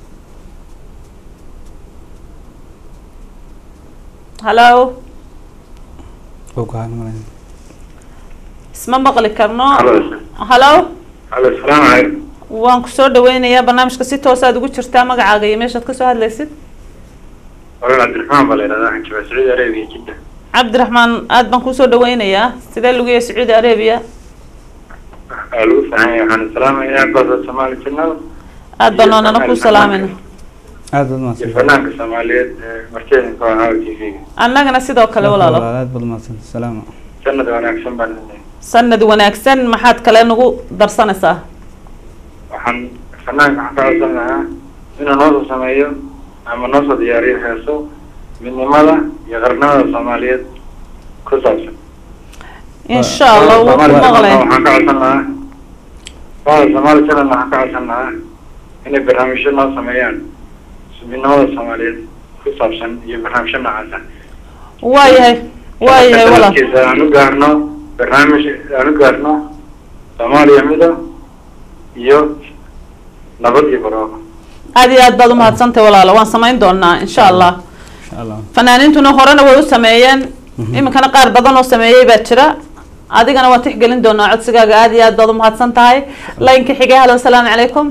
S2: hallo
S3: Wuu go'aan malayn.
S2: isma maqli karno
S4: halo
S2: hallo
S4: halo salaamu calaykum
S2: waan ku soo dhaweynayaa barnaamijka si toosaad ugu jirtaa magacaaga iyo meeshaad ka soo hadlaysid
S4: walaal cabdiraxmaan baa la yidhahdaa waxaan joogaa sacuudi arabiya jidda
S2: cabdiraxmaan aad baan kusoo dhaweynayaa sidee lagu yahay sacuudi arabia
S4: waa lagu fiican yahay waxaan salaamayaa goobta soomaali jannada
S2: aad baan noonana ku salaamayna
S3: aad baad
S4: iyo
S3: umahadsantay
S4: fanaanka soomaaliyeed ee markeedinka waa caawa t v-ga
S2: annagana sidoo kale walaalo
S3: aad baad umahadsantay salaama
S4: sanad wanaagsan baan leeyahay
S2: sanad wanaagsan maxaad kale nagu darsanaysaa
S4: waxaan fanaanka waxaan ka codsan lahaa inuu noosoo sameeyo ama noosoo diyaariyo heeso midnimada iyo qarnimada soomaaliyeed ku saabsan
S2: insha allah wuu ku maqlay
S4: waxaan ka codsan lahaa wada soomaali channel waxaan ka codsan lahaa inay barnaamijyo noo sameeyaan midnimada soomaaliyeed ku saabsan iyo barnaamijyo noocaasa
S2: waayahay waayahay walaal
S4: sanadkiisa aan u gaarno barnaamij aan u gaarno soomaaliya mido iyo nabad iyo barwaaqo
S2: aad iyo aad baad umahadsantahay walaalo waan samayn doonaa insha allah
S3: insha allah
S2: fanaaniintuna horena way u sameeyeen
S3: Mhm.
S2: iminkana qaar badan oo sameeyey baa jira adigana waan tixgelin doonaa codsigaaga aad iyo aad baad umahadsan tahay laynka xigay halo asalaamu calaykum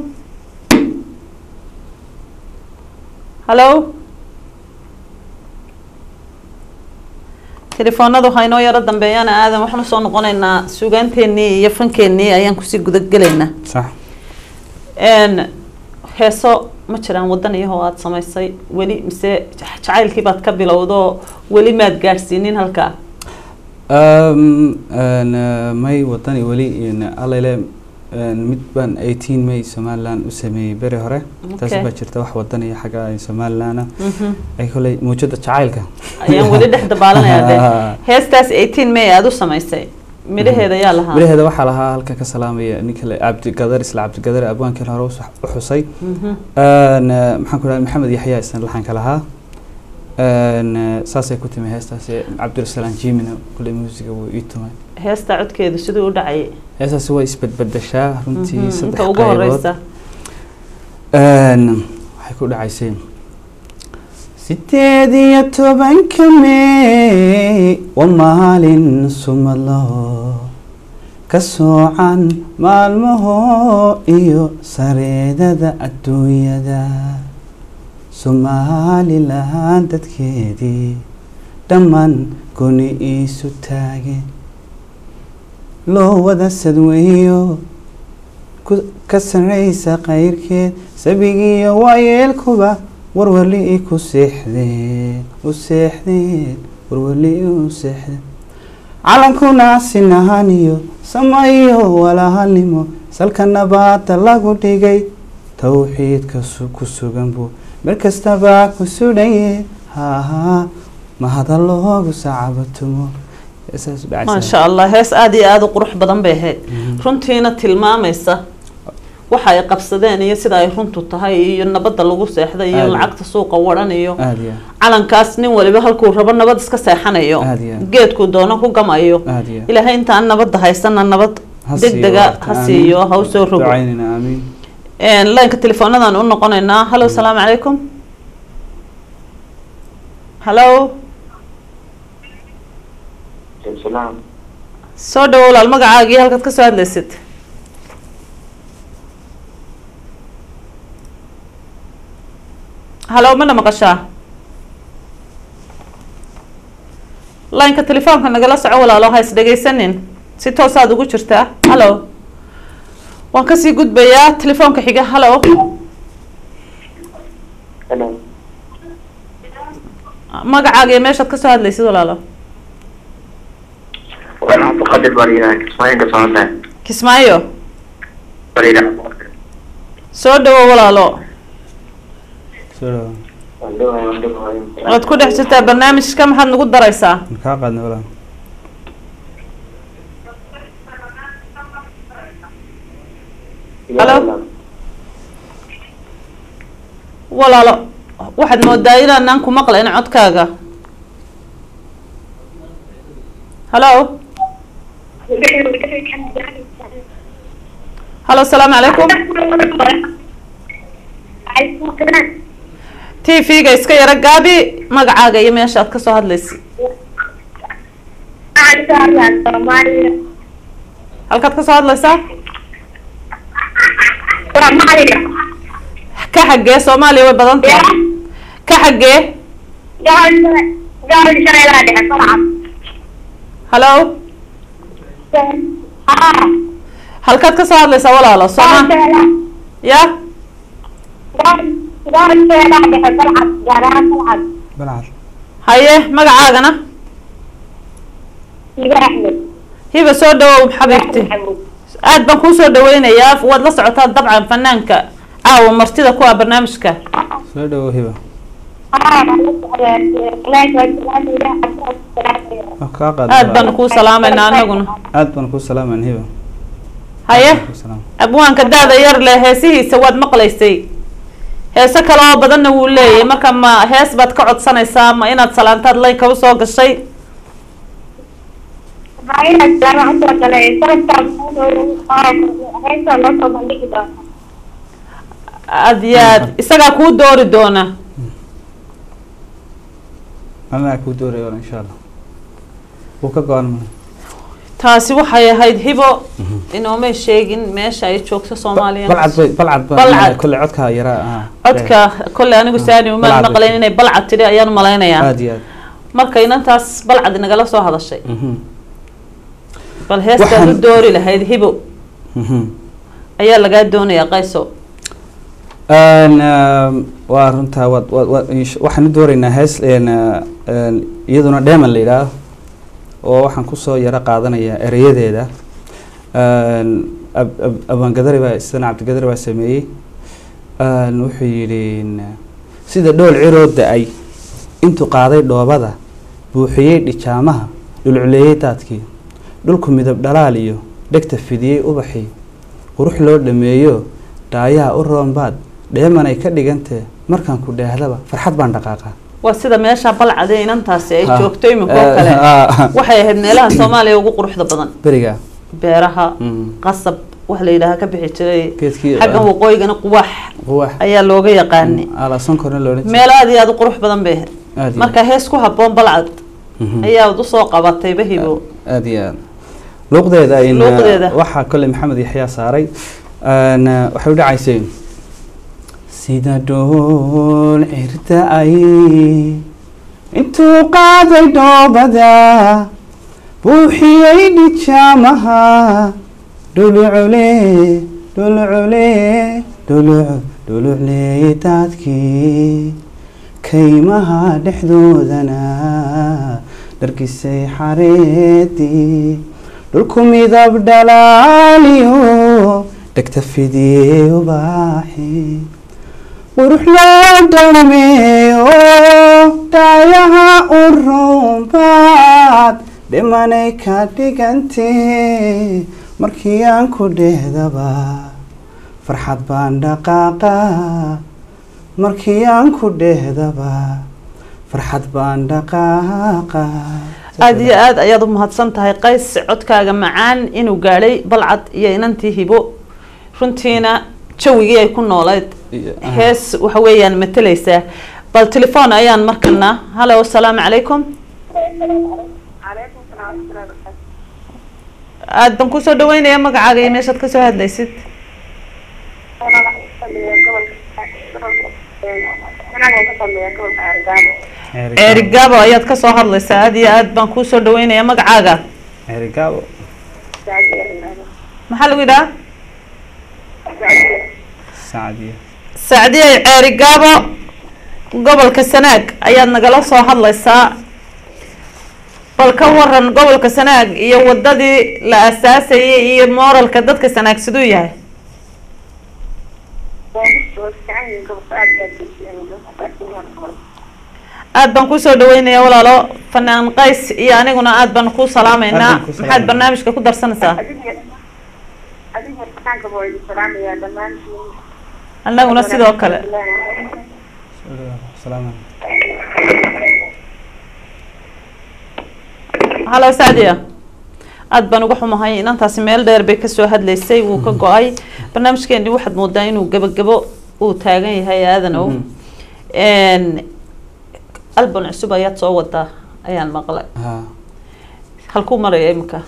S2: hallo telefoonadu waxaa inoo yaro dambeeyana aadan waxaan usoo noqonaynaa suugaanteenii iyo fankeenii ayaan kusii gudagelaynaa
S3: sax
S2: n heeso ma jiraan wadan iyahoo aada samaysay weli mise jacaylkii baad ka bilowdo weli maad gaadhsiinin halkaa
S3: Um, een, eh, may wadani weli een, allele een, mid baan 18 may somaliland u sameeyey beri hore taas
S2: Okay.
S3: baa jirta wax wadaniya xagga ay somaliland ay koley muujada jacaylka
S2: ayaan weli dhex dabaalanayaa de heestaas eighteen may aada u samaysay midhaheeda yaa lahaa
S3: midhaheeda waxaa lahaa halka ka salaamaya ninka le cabdigadar isla cabdigadar abwaankan hore u sax- u xusay
S2: Mhm.
S3: Een, eh, maxaan ku dhahay maxamed yaxya isna laxanka lahaa Een, eh, saasay ku timi heestaasi cabdirasalaan jimina kuley muusiga wuu ii tumay
S2: heesta codkeedu siduu u dhacayay
S3: heestaasi way isbedbedeshaa runtii
S2: Mhm,
S3: saddex
S2: inta ugu
S3: qaybood
S2: horeysa
S3: Een, waxay ku dhacaysay sideed iyo tobanka may waa maalin sumadlo ka soocan maalmaho iyo sareedada adduunyada somalilan dadkeedii dhammaan goni iisu taageen loo wada sadweeyo ku- ka sarraysa qayrkeed sabigiiyo waayeelkuba warwali i ku seexdeen u seexdeen warwali u seexdeen calankuna sinahan iyo samayo walahalnimo salka nabaada lagu dhigay towxiidka su- ku sugan buu mar kastaba ku sudhaye haha mahada loogu sacabatumo Saas u dhacaysaa.
S2: maasha allah hees aada iyo aada u qurux badan bay ahayd
S3: Mhm.
S2: runtiina tilmaamaysa waxa ay qabsadeen iyo sida ay runtu tahay iyo nabadda lagu seexday iyo
S3: Aad.
S2: lacagta suuqa waran iyo
S3: aad iyo
S2: calankaas nin waliba halkuu rabo nabad iska seexanayo
S3: Aad iyo aad.
S2: geedkuu doono ku gamayo
S3: aad iyo
S2: ilaahay intaan nabadda haysana nabad
S3: Ha
S2: deg
S3: siiyo
S2: dega
S3: waqti,
S2: ha
S3: amiin.
S2: siiyo ha usoo rogo
S3: ducaynina aamiin
S2: laynka telefoonadaan u noqonaynaa hallo asalaamu calaykum hallo
S4: salaam
S2: soo dhawo walaal magacaagii halkaad ka soo hadlaysid hallo mana maqashaa laynka telefoonka nagala soco walaalo ha is dhegaysanin si toosaad ugu jirtaa hallo waan kasii gudbayaa telefoonka xiga hallo
S4: hello
S2: magacaaga iyo meeshaad kasoo hadlaysid walaalo
S4: waan cabdiqadir bariida kismaayo ka socota
S2: kismaayo
S4: bariida
S2: soo dhawo walaalo
S3: soo dhawa
S4: waan dhawahay waan dhawahay
S2: waad ku dhex jirtaa barnaamijka maxaad nagu daraysaa
S3: ma kaa qaadnay walaal
S2: Hello? walaalo waxaad moodaa inaanaan ku maqlayn codkaaga hallo hallo asalaamu calaykum t v-ga iska yaro gaabi magacaaga iyo meesha aad kasoo hadlaysid halkaad kasoo hadlaysaa ka xaggee soomaaliya way badan tahay ka xaggee hallo halkaad kasoo hadlaysaa walaalo sooma ya
S3: balcad
S2: haye magacaagana hiba soo dhawow xabiibti aad baan kuu soo dhaweynayaa waad la socotaa dabcan fanaanka caawa martida ku ah barnaamijka
S3: soo dhawo hiba ma kaa qaadnay
S2: aad
S3: walaal.
S2: baanu kuu salaamaynaa anaguna
S3: aad baan kuu salaaman hiba
S2: haye
S3: Kuu salaam.
S2: abwaanka daada yar leh heesihiisa waad maqlaysay heese kale oo badanna wuu leeyahay marka ma hees baad ka codsanaysaa ma inaad salaantaad laynka usoo gashay aad iyo aad isagaa kuu doori doona
S3: anaa kuu dooraya walaal insha allah wuu ka go-an ma
S2: taasi waxay ahayd hibo inoomay sheegin meesha ay joogto soomaaliya
S3: balcad bay balcad ba
S2: Balcad.
S3: kolle codkaa yaraa ah
S2: codka kolley anigu saani umaan
S3: Balcad bay
S2: maqlayn inay balcad tidhi ayaan malaynayaa
S3: aad iyo aad
S2: marka inantaas balcad nagala soo hadashay
S3: Mhm.
S2: bal heestaad u
S3: Waxaan-
S2: doori lahayd hibo
S3: Mhm.
S2: ayaa lagaa doonayaa qayso
S3: Een, ehm, waa runtaa waad waad waad insh- waxaan u dooreynaa hees een, een, iyaduna dheeman la yidhaaho oo waxaan kusoo yaro qaadanayaa ereyadeeda Een, ab- ab- abaangadari baa isana cabdigadari baa sameeyey Een, wuxuu yidhi een, sida dhool ciroo da-ay intuu qaaday dhoobada buuxiyey dhijaamaha dhulculeeyey daadkii dhulku midab dhalaal iyo dhegta fidiyey ubaxii qurux loo dhameeyo dhaayaha u roonbaad dheemanay ka dhigantee markaan ku dheehdaba farxad baan dhaqaaqaa
S2: waa sida meesha balcadee inantaasi ay
S3: Ha.
S2: joogto imika oo
S3: Eh,
S2: kale
S3: ha.
S2: waxay ahayd meelaha soomaaliya ugu quruxda badan
S3: beriga
S2: beeraha
S3: Mm.
S2: qasab wax la yidhaaha ka bixi jiray
S3: geedkii
S2: xaggan waqooyigana quwaax
S3: quwax
S2: ayaa looga yaqaanay
S3: alaasonkorna loodhan jiray.
S2: meel aad iyo aad u qurux badan bay ahayd
S3: aad iyo
S2: marka hees ku habboon balcad
S3: Mhm.
S2: ayaad usoo qabatay bahibo
S3: aad iyo aad luuqdeeda in
S2: Luuqdeeda.
S3: waxaa kole maxamed yaxyaa saaray Een, waxay u dhacaysay sida dhool cirta ay intuu qaaday dhoobada buuxiyey dhijaamaha dhulucule dhulucule dhuluc dhulucleeyey daadkii kaymaha dhexdoodana dhargisay xareedii dhulku midab dhalaaliyo dhegta fidiyey ubaaxi qurux loo dhameeyo dhaayaha u roonbaad dhimanay ka dhigantee markii aan ku dhehdaba farxad baan dhaqaaqa markii aan ku dhehdaba farxad baan dhaqaaqa
S2: aada iyo aad ayaad u mahadsan tahay qays codkaaga macaan inuu gaadhay balcad iyo inantii hibo runtiina jawigii ay ku noolayd
S3: iyo- aha.
S2: hees waxa weeyaan matalaysaa bal telefoon ayaan markana hallo asalaamu calaykum aad baan kusoo dhaweynaya magacaaga iyo meeshaad kasoo hadlaysid ceeri gaabo ayaad kasoo hadlaysaa aad iyo aad baan kuusoo dhaweynaya magacaaga
S3: ceeri gaabo
S2: maxaa lagu yidhaha
S3: sacdiya
S2: sacdiye ceeri gaabo gobolka sanaag ayaad nagala soo hadlaysaa bal ka waran gobolka sanaag iyo wadadii la asaasayay iyo mooralka dadka sanaag siduu yahay aad baan kusoo dhaweynaya walaalo fanaan qays iyo aniguna aad baan kuu salaameynaa
S3: Aad baan kuu
S2: maxaad
S3: salaameynaa.
S2: barnaamijka ku darsanaysaa annaguna sidoo kale
S3: salaam
S2: halo sacdiya aad baan uga xumahay inantaasi meel dheer bay kasoo hadlaysay wuu ka go-ay barnaamijkeeni waxaad moodaa inuu gabagabo uu taagan yahay aadanow albon cusub ayaad soo wadaa ayaan maqlay
S3: ha
S2: halkuu maraya imika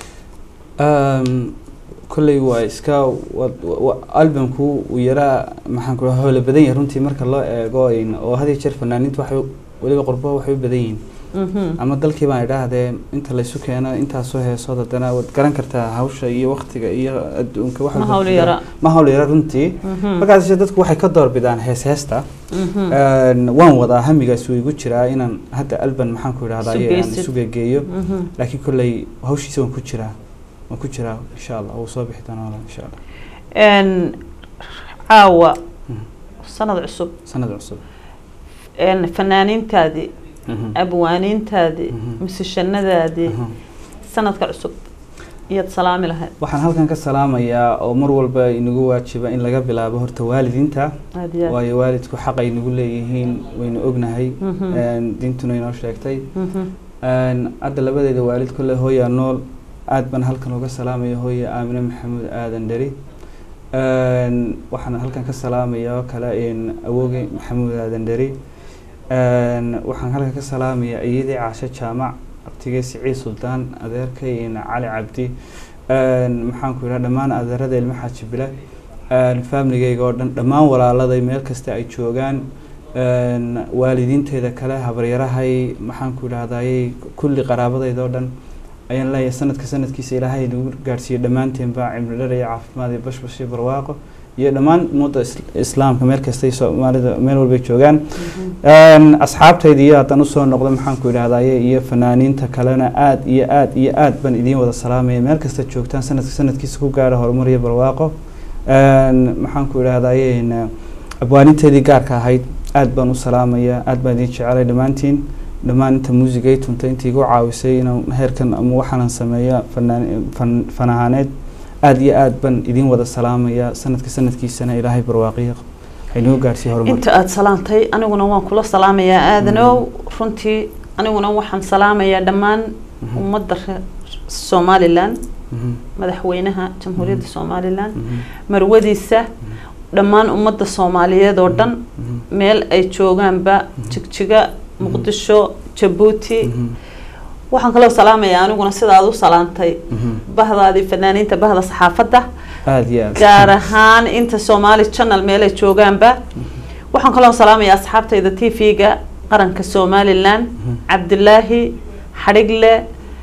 S3: Um, kolley waa iska wa- wa- albumku uu yaraa maxaan ku dhaha howla badan yahay runtii marka loo eego in- oo had iyo jeer fanaaniintu waxay u- weliba qurbo waxay u badan yihiin
S2: Mhm.
S3: ama dalkii baan idhaahdee inta laysu keeno intaasoo heesood haddana waad garan kartaa hawsha iyo waktiga iyo adduunka waxa
S2: Ma
S3: ku
S2: hawl
S3: jira.
S2: yara.
S3: ma hawl yara runtii
S2: Mhm.
S3: markaas dadku waxay ka doorbidaan hees heesta
S2: Mhm.
S3: Een, waan wadaa hamigaas wuu igu jiraa inaan hadda alban maxaan ku idhahdaa
S2: Isu
S3: ayaan
S2: geysid.
S3: isu geegeeyo
S2: Mhm.
S3: laakiin kolley hawshiisa waan ku jiraa waan ku jiraa insha allah wuu soo bixi doonaa walaal, insha allah
S2: Een, caawa
S3: Mhm.
S2: sanad cusub
S3: sanad cusub
S2: een, fanaaniintaadii
S3: Mhm.
S2: abwaaniintaadii
S3: Mhm.
S2: musishanadaadii
S3: Aha.
S2: sanadka cusub iyaad salaami lahayd
S3: waxaan halkan ka salaamayaa oo mar walba inagu waajiba in laga bilaabo horta waalidiinta
S2: aad iyo aad
S3: waayo waalidku xaq ay nagu leeyihiin waynu ognahay
S2: Mhm.
S3: Een, diintuna inoo sheegtay
S2: Mhm.
S3: Een, hadda labadeeda waalid kolle hooyaa nool aad baan halkan uga salaamaya hooya aamine maxamuud aadan dheri Een, waxaan halkan ka salaamaya oo kale een, awooge maxamuud aadan dheri Een, waxaan halkan ka salaamaya iyadii caasho jaamac abtigey siciid suldaan adeerkay een, cali cabdi Een, maxaan ku idhaha dhammaan adeerada ilmo xaaji bile Een, familigeyga oo dhan dhammaan walaaladay meel kasta ay joogaan Een, waalidiinteeda kale habaryarahay maxaan ku idhahdayey kulli qaraabadayda oo dhan ayaan leeyahay sanadka sanadkiisa ilaahay nagu gaadhsiiyo dhammaanteenba cimri dheer iyo caafimaad iyo bashbash iyo barwaaqo iyo dhammaan ummadda is- islaamka meel kastay soomaalida meel walbay joogaan Een, asxaabtayda iyo haddaan usoo noqdo maxaan ku idhahdaye iyo fanaaniinta kalena aad iyo aad iyo aad baan idiin wada salaamaya meel kasta joogtaan sanadka sanadkiisa ku gaadha horumar iyo barwaaqo Een, maxaan ku idhahdaye een, abwaaninteedii gaarka ahayd aad baan u salaamaya aad baan idiin jecelay dhammaantiin dhammaan inta muusigay tuntay intii igu caawisay inaan heerkan ama waxaanan sameeyo fanaan fan fan ahaaneed aad iyo aad baan idiin wada salaamaya sanadka sanadkiisana ilaahay barwaaqiyo haynagu gaarsiiyo horumar
S2: inta aada salaantay aniguna waan kula salaamayaa aadanow runtii aniguna waxaan salaamayaa dhammaan
S3: Mhm.
S2: ummadda reer somalilan
S3: Mhm,
S2: madaxweynaha jamhuuriyadda somalilan
S3: mhm,
S2: marwadiisa dhammaan ummadda soomaaliyeed oo dhan
S3: mhm,
S2: meel ay joogaanba jigjiga muqdisho jabuuti
S3: mhm,
S2: waxaan kaloo salaamayaa aniguna sidaad u salaantay
S3: mhm.
S2: bahdaadii fanaaniinta bahda saxaafadda
S3: aad iyo aad
S2: gaar ahaan inta somali channel meel ay joogaanba waxaan kaloo salaamayaa asxaabtayda t v-ga qaranka somalilan
S3: Mhm.
S2: cabdilaahi xadhigle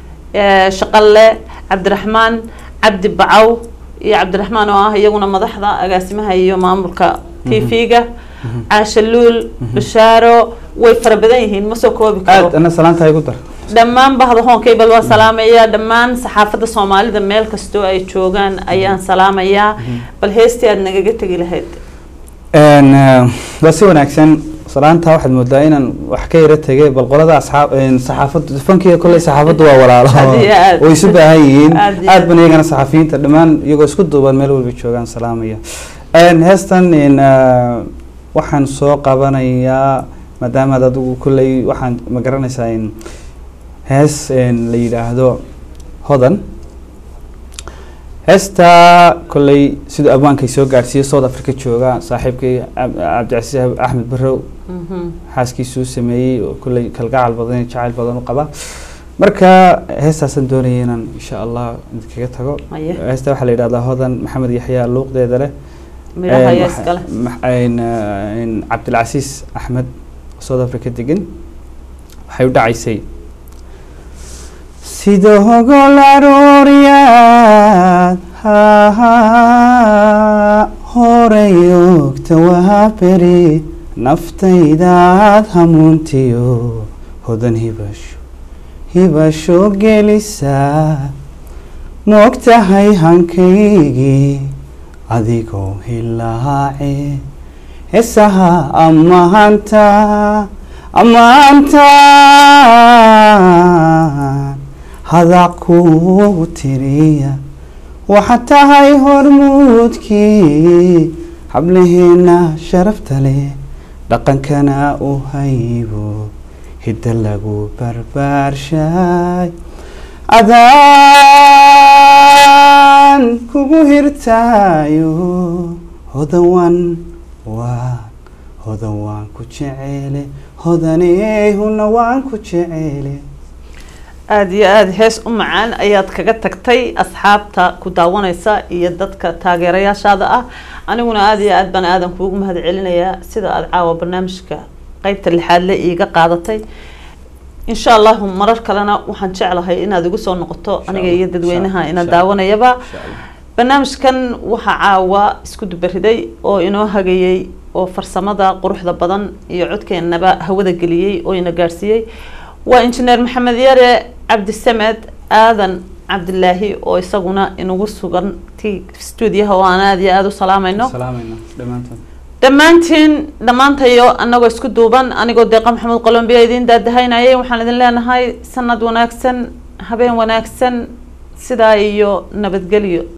S2: eh, shaqalle cabdiraxmaan cabdi bacaw iyo cabdiraxmaan oo ah iyaguna madaxda agaasimaha iyo maamulka t v-ga caasha luul bashaaro way fara badan yihiin ma soo koobi karo
S3: aad ana salaanta igu dar
S2: dhammaan bahda hoonkayba waa salaamayaa dhammaan saxaafadda soomaalida meel kastoo ay joogaan ayaan salaamayaa bal heestii aad nagaga tegi lahayd
S3: Een, eh, waa si wanaagsan salaanta waxaad moodaa inaan wax ka yara tegay bal qolada asxaab een, saxaafaddu fankiga kolley saxaafaddu waa walaalo
S2: Aad iyo aad.
S3: way isu baahan yihiin
S2: Aad iyo
S3: aad
S2: aad.
S3: ban iyagana saxafiyiinta dhammaan iyagoo isku duuban meel walba joogaan salaamaya Een, heestan een, eh, waxaan soo qabanayaa maadaama aad adigu kolley waxaan ma garanaysaa in hees een, la yidhaahdo hodan heestaa kolley siduu abwaankay soo gaadhsiiyey south africa jooga saaxiibkay Cab- cabdicasiis axmed barrow
S2: Mhm.
S3: xaaskiisuu sameeyey oo kolley kalgacal badan iyo jacayl badan u qaba marka heestaasaan doonaya inaan insha allah idinkaga tago
S2: Haye.
S3: heesta waxaa la yidhahdaa hodan maxamed yaxya luuqdeeda leh
S2: midhaha
S3: Een,
S2: ayaa
S3: waxa-
S2: iskale
S3: max- een, eh, een cabdilcasiis axmed south africa degan waxay u dhacaysay sida hogol arooryaad horay ogta waa beri naftaydaad hamuuntiyo hodan hibasho hibasho gelisaa moogtahay hankaygii adigoo hilaace heesaha ammaanta ammaantaan hadac kuugu tiriya waxaad tahay hormuudkii hablaheena sharafta leh dhaqankana u haybo hidda lagu barbaarshay adaan kugu hirtaayo hodawan waan hodan waan ku jecele hodaneehuna waan ku jecele
S2: aada iyo aada hees u macaan ayaad kaga tagtay asxaabta ku daawanaysa iyo dadka taageerayaashaada ah aniguna aada iyo aad baan aadan kuugu mahad celinayaa sida aada caawa barnaamijka qeybta lixaad le iiga qaadatay insha allahu marar kalena waxaan jeclahay inaad igu soo noqoto aniga iyo dadweynaha ina daawanayaba barnaamijkan waxaa caawa isku dubariday oo inoo hagayey oo farsamada quruxda badan iyo codkeenaba hawada geliyey oo ina gaadhsiiyey waa injineer maxamed yare cabdisamed aadan cabdilaahi oo isaguna inagu sugan ti stuudiyaha oo aan aada iyo aada u salaamayno
S3: salaamayna dhammaantood
S2: dhammaantiin dhammaantayo anagoo isku duuban anigoo deeqa maxamed qolombiya idiin daadahaynayay waxaan idin leenahay sanad wanaagsan habeen wanaagsan sidaa iyo nabadgelyo